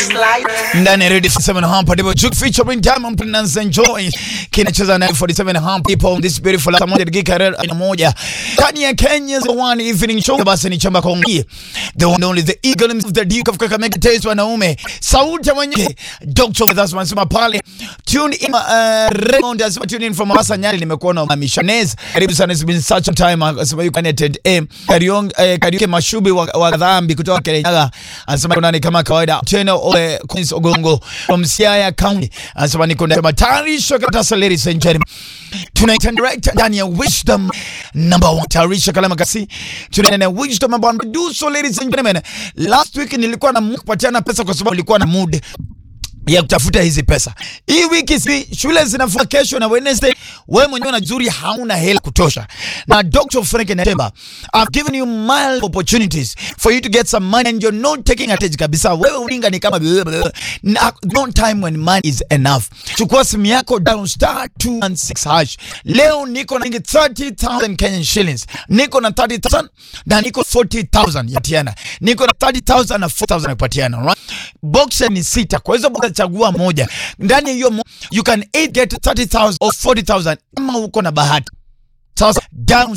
ndani ya Radio 47 hapa ndipo Juke featuring Diamond Platnumz and Joy kinacheza na 47 hapa people this beautiful saa moja dakika arobaini na moja ndani ya Kenya's one evening show basi ni chamba kongi the one only the eagle of the Duke of Kakamega Taste wanaume sauti ya mwenye Dr. that's wanasema pale tune in uh, Raymond asema tune in from Mombasa Nyali nimekuona Mishanez karibu sana it's been such a time asema you connected eh Kariong eh, Kariuke Mashubi wa, wa dhambi kutoka Kirinyaga anasema kuna ni kama kawaida tena ole Queens Ogongo from Siaya County anasema niko na tarisha kata ladies and gentlemen tunaita direct ndani ya wisdom number one tarisha kalama kasi tunaenda na wisdom number one do so ladies and gentlemen last week nilikuwa na kupatiana pesa kwa sababu nilikuwa na mood ya kutafuta hizi pesa. Hii wiki si shule zinafunga kesho na Wednesday, wewe mwenyewe unajuri hauna hela kutosha. Na Dr. Frank Natemba, I've given you mild opportunities for you to get some money and you're not taking advantage kabisa. Wewe ulinga ni kama na, no time when money is enough. Chukua simu yako down star 216 hash. Leo niko na 30,000 Kenyan shillings. Niko na 30,000 na niko 40,000 ya Tiana. Niko na 30,000 na 4,000 ya Patiana, right? Box ni sita. Kwa hizo box chagua moja ndani ya hiyo mo you can either get 30,000 or 40,000 kama uko na bahati. Sasa down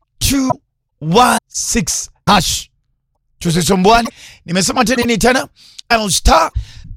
216 hash. Tusisumbuane. Nimesema tena nini tena? Down star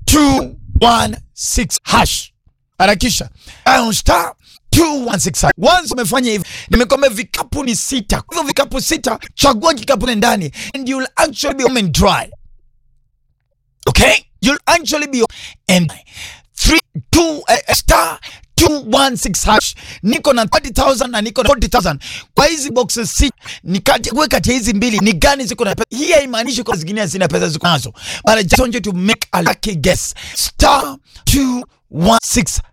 216 hash. Harakisha. Down star 216 hash. Once umefanya hivi, nimekwambia vikapu ni sita. Hivyo vikapu sita, chagua kikapu ndani and you'll actually be home and dry. Okay? You'll actually be and three two uh, star 216 hash. Niko na 30,000 na niko na 40,000. Kwa hizi boxes si ni kati wewe kati ya hizi mbili ni gani ziko na pesa? Hii haimaanishi kwa zingine hazina pesa ziko nazo. But I just want you to make a lucky guess. Star 216